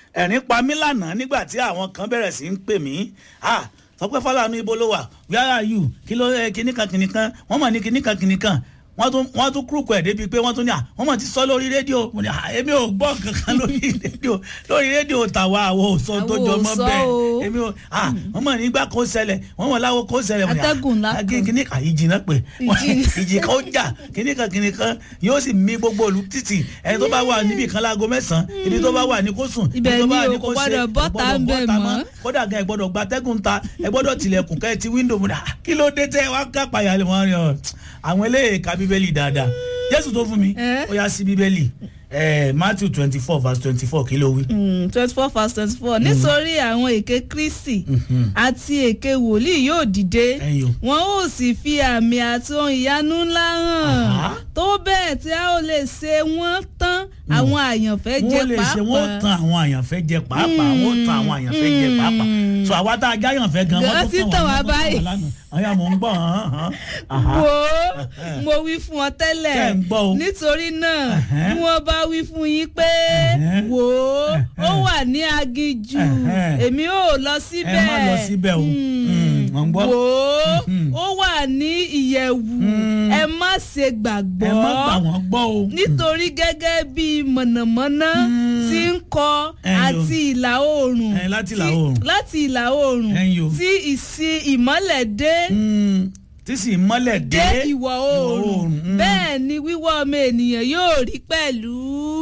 ẹ̀rín pa mí lánàá nígbà tí àwọn kan bẹ̀rẹ̀ sí ń pè mí ah Tọ́pẹ́ Fálànú ibo ló wà where are you kí ló ẹ kíníkan kíníkan wọ́n mọ̀ ní kíníkan kíníkan wọ́n tún wọ́n tún kúrúkù ẹ̀ débi pé wọ́n tún ní à wọ́n mọ̀ ti sọ lórí rédíò mo ní à èmi ò gbọ́ kankan lórí rédíò lórí rédíò tàwa àwọn ò sọ tó Àwọn ò jọ mọ́ sọ bẹ́ẹ̀ o. èmi ò à wọ́n mọ̀ nígbà kó ṣẹlẹ̀ wọ́n mọ̀ láwo kó ṣẹlẹ̀ mo ní à, Atẹ́gùn ńlá à, kan. kíní à ìjì náà pé Ìjì ni. ìjì kan ó jà kíníkan kíníkan yóò sì mí gbogbo olú títì ẹni tó bá wà níbi kan láago mẹ́sàn-án ibi tó bá wà ní kó sùn ibi Ibẹ̀ tó bá ni wà o, ní kò kó ṣe gbọ́dọ̀ bọ́ta ń bẹ̀ mọ́. kódà gan ẹ gbọ́dọ̀ gba tẹ́gùn ta ẹ gbọ́dọ̀ tilẹ̀kùn kẹ́ ẹ ti wíńdò mu dà kí ló dé tẹ́ ẹ wá ká payà lè wọ́n rí ọ àwọn eléyìí ka bíbélì dáadáa jésù tó fún mi Eh? ó yá sí bíbélì eh, matthew twenty four verse twenty four kí ló wí. twenty four verse twenty four nítorí àwọn èké kristi àti èké wòlíì yóò dìde Ẹ̀yin o. wọn ó sì fi àmì àti ohun ìyanu ńlá hàn Àhá. tó bẹ́ẹ̀ tí a ó lè ṣe wọ́n tán àwọn àyànfẹ́ jẹ wọ́n lè ṣe wọ́n pàápàá tan àwọn àyànfẹ́ jẹ pàápàá wọ́n tan àwọn àyànfẹ́ jẹ pàápàá so àwa tá a já àyànfẹ́ gan wọ́n Gan tó sí tàn tàn wá wá lánàá báyìí. àyà mò ń gbọ́ hàn hàn àhá. wo mo wí fún ọ tẹ́lẹ̀ Ṣé ń gbọ́ o? nítorí náà Ẹ̀hẹ́n. bí wọ́n bá wí fún yín pé Ẹ̀hẹ́n. wò ó ó Ẹ̀hẹ́n. wà ní aginjù Ẹ̀hẹ́n. èmi ò lọ ẹ síbẹ̀ má lọ síbẹ̀ o Mm, mò ń gbọ́. wò ó Mhm. ó wà ní ìyẹ̀wù Mm. ẹ má ṣe gbàgbọ́ ẹ má gbà wọ́n gbọ́ o. nítorí gẹ́gẹ́ bí mọ̀nàmọ́ná Mm. tí ń kọ Ẹ̀yin o. àti ìlà oòrùn Ẹ̀, láti ìlà tí- oòrùn. láti ìlà oòrùn Ẹ̀yin o. tí ìsì ìmọ́lẹ̀ dé Mm, tí sì mọ́lẹ̀ dé dé ìwọ̀ oòrùn oòrùn, mm. bẹ́ẹ̀ ni wíwọ́ ọmọ ènìyàn yóò rí pẹ̀lú.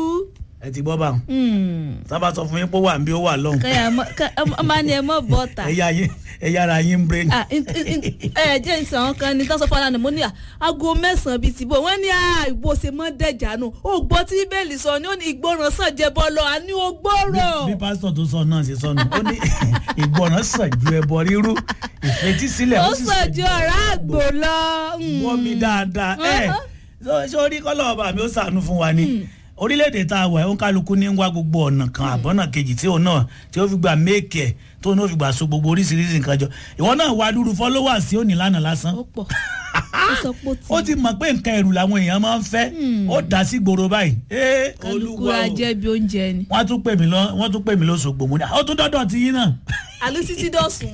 ẹ ti gbọ́ bá wọn Hmm. sábà sọ fún yín pé ó wà ń bí ó wà lọ́hùn kẹ́yà mọ́ kẹ́ ọmọ ni ẹ mọ́ bọ́ta. ẹ̀yà yín ẹ̀yà ara yín ń brain. Ah, in- in- in- ẹ jẹ́ ìsàn àwọn kan ní tọ́sán fọlá ni mo ní à aago mẹ́sàn-án bíi tìbò wọ́n ní àìbò ṣe mọ́ dẹ̀jà nù ó gbọ́ tí bíbélì sọ ni ó ní ìgbọràn sàn jẹ bọ́ lọ àní ó gbọ́rọ̀. bí pásítọ̀ tó sọ náà ṣe sọ nù ó ní ìgbọràn sàn ju ẹbọ rírú ìfetísílẹ̀ ó sàn ju ọ̀rá àgbò lọ. Hmm. wọ́n mi dáadáa ẹ̀ Uh-huh. sórí kọ́lọ̀ ọba mi ó ṣàánú fún wa ni orílẹ̀-èdè tá a wà ó ń kálukú ní wá gbogbo ọ̀nà kan àbọ̀nà kejì tí òun náà tí ó fi gba méèkì ẹ̀ tó náà fi gbà so gbogbo oríṣiríṣi nǹkan jọ ìwọ náà wá dúró followers sí òní lánàá lásán ó pọ̀ ó sọ pé ó ti. ó ti mọ̀ pé nǹkan ẹ̀rù làwọn èèyàn máa ń fẹ́ ó dá sí gbòòrò báyìí ee kálukú olúwa o ajẹ́bi oúnjẹ ni. wọ́n tún pè mí lọ wọ́n tún pè mí lóṣogbo mo ní ó tún dọ́dọ̀ ti yín náà àlù títí dọ̀sùn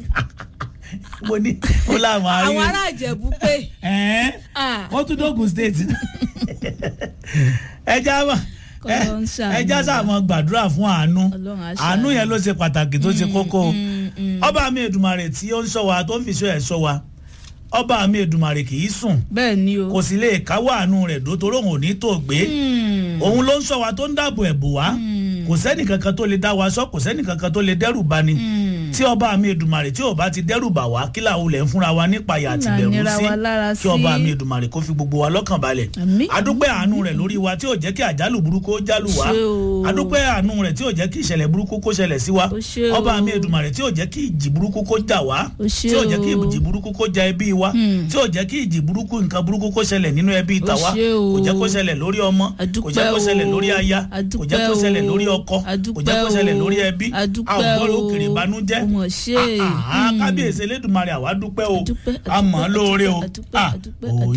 mo ní ó láwọn arí àwọn ará ìjẹ̀bú pé ẹ̀ẹ́n ah, wọ́n tún dógùn state ẹja mọ̀ Kọ́lọ́ ń ṣàánú ẹja wa. sàmọ gbàdúrà fún àánú Ọlọ́run á àánú ṣàánú. yẹn ló ṣe pàtàkì tó ṣe kókó mm, mm. ọba mi Èdùmàrè tí ó ń ṣọ́ wa tó ń fi ṣọ́ ẹ̀ ṣọ́ wa ọba mi Èdùmàrè kì í sùn bẹ́ẹ̀ ni o. kò sì lè káwọ́ àánú rẹ̀ dó torí òun ò ní tó gbé Hmm. òun ló ń ṣọ́ wa tó ń dáàbò ẹ̀bù wá kò sẹ́nì kankan tó lè dá wa ṣọ́ kò sẹ́nì kankan tó lè dẹ́rù bá ni Hmm. tí ọba mi Èdùmàrè tí ò bá ti dẹ́rù bà wá kí làwọn olè ń fúnra wa nípa ìyà àti Là ìbẹ̀rù nira sí wa lára kí ọba sí. mi Èdùmàrè kó fi gbogbo wa lọ́kàn balẹ̀ Àmín. adúpẹ́ àánú rẹ̀ lórí wa tí ò jẹ́ kí àjálù burúkú ó jálù wá Ṣé o. adúpẹ́ àánú rẹ̀ tí ò jẹ́ kí ìṣẹ̀lẹ̀ burúkú kó ṣẹlẹ̀ sí wa Ó ṣé o. ọba mi Èdùmàrè tí ò jẹ́ kí ìjì burúkú kó jà wá Ó ṣé tí ò jẹ́ kí o. ìjì burúkú kó jà ẹbí wa Hmm. tí ò jẹ́ kí ìjì burúkú nǹkan burúkú kó ṣẹlẹ̀ nínú ẹbí Ó tàwa ṣé o. kò jẹ́ kó ṣẹlẹ̀ lórí ọmọ kò Adúpẹ́ jẹ́ kó ṣẹlẹ̀ o. lórí aya kò jẹ́ kó Adúpẹ́ ṣẹlẹ̀ o. lórí ọkọ kò jẹ́ kó Adúpẹ́ ṣẹlẹ̀ o. lórí ẹbí a ò Adúpẹ́ gbọ́dọ̀ o. òkèrè ìbànújẹ́ Ó mọ̀ ṣe. Ah, ah, Hmm. kábíyèsí Elédùmarè àwa dúpẹ́ o Adúpẹ́, a mọ̀ ọ́ adúpẹ́, lóore o adúpẹ́, Ah, adúpẹ́, òye